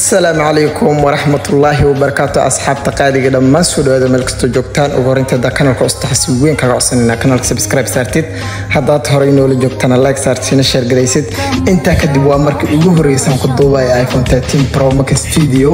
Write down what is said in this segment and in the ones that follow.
asalaamu calaykum waraxmatullaahi wabarakaatu asxaabta qaadiga dhammaan soo dhawaada meel kastoo joogtaan ugu horinteeda kanalka ustaxasi weyn kaga codsanayna kanalka subscribe saartid haddaad horey noola joogtana like saartina sheer garaysid intaa kadib waa markii ugu horreysaan ku duubaya iphone 13 pro max video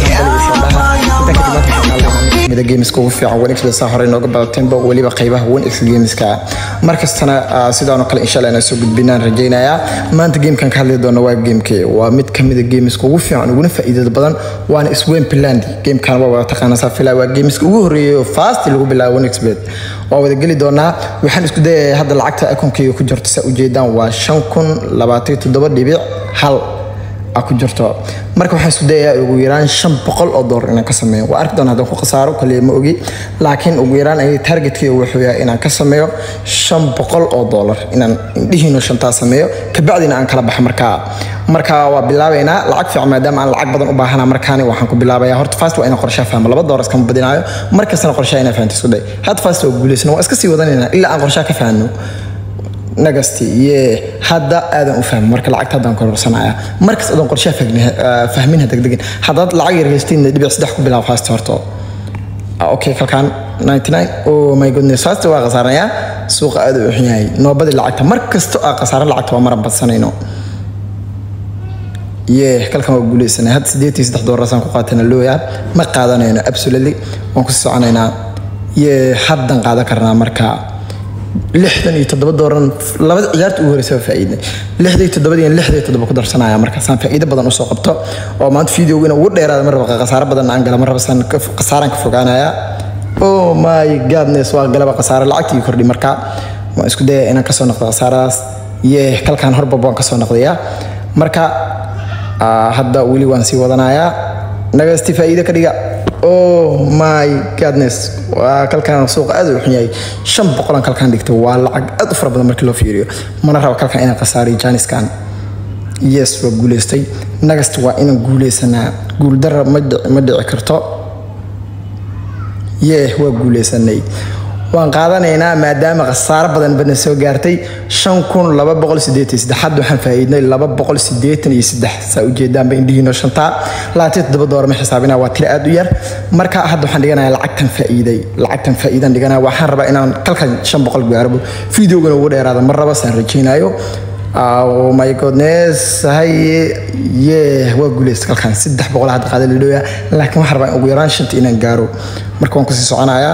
mida gameska ugu fiican one x saa horey nooga badatenba weliba qaybaha one x gameska markastana sidaanoo kale insha allah inaan soo gudbinaan rajaynayaa maanta gamekan ka hadli doona waa gamekee waa mid kamida gameska ugu fiican uguna faa'iidada badan waana isweyn pilandi gamekan waa wada taqaana saa filaa waa gameska ugu horreeyay oo fast lagu bilaabo one xbet waa wada geli doonaa waxaan isku dayayaa hadda lacagta akonkeyga ku jirto saa ujeedaan waa shan kun labaatan toddoba dhibic hal a ku jirto marka waxaan isku dayayaa ugu yaraan shan boqol oo doolar inaan ka sameeyo waa arki doona haddaan ku khasaaro kaliya ma ogi laakiin ugu yaraan ay targetkeyga wuxuu yahay inaan ka sameeyo shan boqol oo doolar inaan indhihiino shantaa sameeyo kabacdina aan kala baxa markaa marka waa bilaabaynaa lacag fiican maadaama aan lacag badan u baahana markaani waxaan ku bilaabaya horta fast waa inaan qorshaa fahmo laba doolar iskama badinaayo markastana qorshaa inaan fahanto isku day hadda fast waa guulaysana waa iska sii wadanayna ilaa aan qorshaa ka fahano nagasti ye hadda aadan u fahmin marka lacagta haddaan kororsanaya markas adan qorshaha fahminha degdegin haddaad lacag yar haystiin dhibic saddex ku bilaab fast horto okay kalkaan 99 oh my goodness fast waa khasaaranayaa suuqa aad u xun yahay noobadii lacagta mar kasto aa khasaaro lacagta waa maran badsanayno ye kalkan waa guuleysanay hadda sideetii saddex doolarasaan ku qaatana looya ma qaadanayno absolutely waan ku soconaynaa ye haddan qaadan karnaa marka lixdan iyo toddoba dooran labada ciyaarta ugu horeysa waa faa'iidnay lixda iyo toddobada iyo lixda iyo toddoba ku darsanaya markaasaan faa'iido badan usoo qabto oo maanta videoga inuu ugu dheeraada ma raba khasaaro badan aan gala ma raba saan khasaaraan ka fogaanaya oh my godness waa galaba khasaaro lacagtii kordhi marka waan isku dayaya inaan kasoo noqdo khasaaradaas ye kalkaan horbaba waan kasoo noqdayaa marka hadda weli waan sii wadanayaa nagasti faa'iido ka dhiga oh my godness waa kalkan suuqa aad u xun yahay shan boqolan kalkan dhigtay waa lacag aad u fara badan markii loo fiiriyo mana raba kalkan inaan khasaariyo jaaniskan yes waa guuleystay nagast waa inaan guuleysanaa guuldara ma dhici karto yeh waa guuleysanay waan qaadanaynaa maadaama khasaaro badan bana soo gaartay shan kun laba boqol sideetan saddex hadda waxaan faa'iidnay laba boqol sideetan iyo saddex saa ujeedaanba indhihiino shantaa labaatan toddoba doolar ma xisaabinaa waa tiro aad u yar marka hadda waxaan dhiganayaa lacagtan faa'iiday lacagtan faa'iidan dhiganaya waxaan rabaa inaan kalkan shan boqol gaarabo videogana ugu dheeraada mar raba saan rajaynayo oh my goodness hay yeah waa guuleysta kalkan saddex boqol hadda qaada lidhooya laakiin waxaan rabaa ugu yaraan shanta inaan gaaro marka waan kusii soconayaa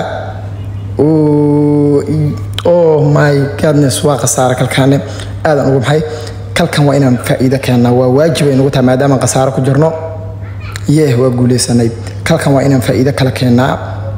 oh my godness waa khasaare kalkaane aadan ugu maxay kalkan waa inaan faa'iido keennaa waa waajib ay nagu tahay maadaama khasaaro ku jirno yeh waa guuleysanay kalkan waa inaan faa'iido kala keennaa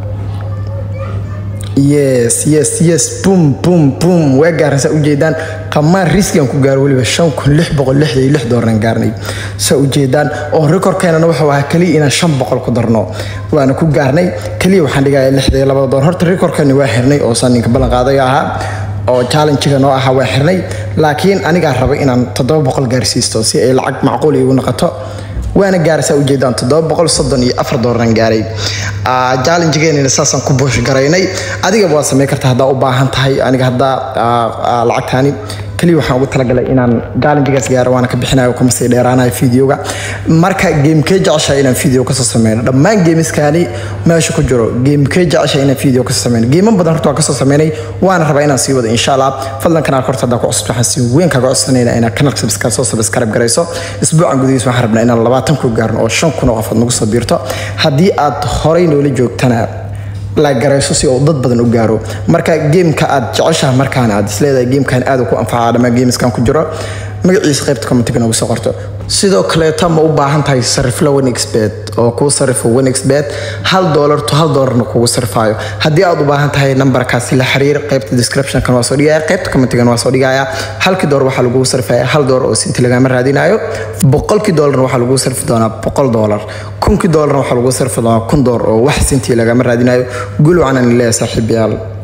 yes yes yes bum bum bum waa gaaran saa ujeedaan qamaan riskigan ku gaaro weliba shan kun lix boqol lixda iyo lix doolaraan gaarnay saa ujeedaan oo rekorkeenana wuxuu ahaa keliya inaan shan boqol ku darno waana ku gaarnay keliya waxaan dhigaya lixda iyo labada doolar horta rekorkeeni waa xirnay oo saan ninka ballan qaadayo ahaa oo challengiga noo ahaa waa xirnay laakiin anigaa rabay inaan toddoba boqol gaarsiisto si ay lacag macquul iigu noqoto waana gaaraysaa ujeedaan toddoba boqol soddon iyo afar doolaraan gaaray challengegeennina saasaan ku buush garaynay adigaba waad samayn kartaa haddaa u baahan tahay aniga haddaa lacagtaani keliya waxaan ugu talagalay inaan challengegaas gaaro waana ka bixinayo kuma sii dheeraanayo videoga marka geemkee jeceshahay inaan video kasoo sameyno dhammaan geemiskaani meesha ku jiro geemkee jeceshahay inaan video kasoo sameyno geeman badan horta waan kasoo sameynay waana rabaa inaan sii wado insha allah fadlan kanaalka horta haddaa ku cusub waxaan si weyn kaga codsanayna inaad kanaalka subscribe soo subscribe garayso isbuucan gudihiis waxaan rabnaa inaan labaatan ku gaarno oo shan kun oo qofood nagu soo biirto haddii aad horey noola joogtana lagarayso si uu dad badan u gaaro marka geemka aad jeceshaha markaan aad isleedahay geemkan aad ku anfacaa dhammaan geemiskan ku jiro magaciisa qaybta commentiga noogu soo qorto sidoo kaleeta ma u baahan tahay sarifla onexbet oo kuu sarifo onexbet hal doolar to hal doolarna kugu sarifaayo haddii aad u baahan tahay nambarkaasi la xiriir qaybta descriptionkan waa soo dhigaya qaybta commentigan waa soo dhigaya halkii doolar waxaa lagugu sarifaya hal doolar oo sinti lagama raadinayo boqolkii doolarna waxaa lagugu sarfi doonaa boqol doolar kunkii doolarna waxaa lagugu sarfi doonaa kun doolar oo wax sinti lagama raadinayo gul wacanan leeyahay saaxiibayaal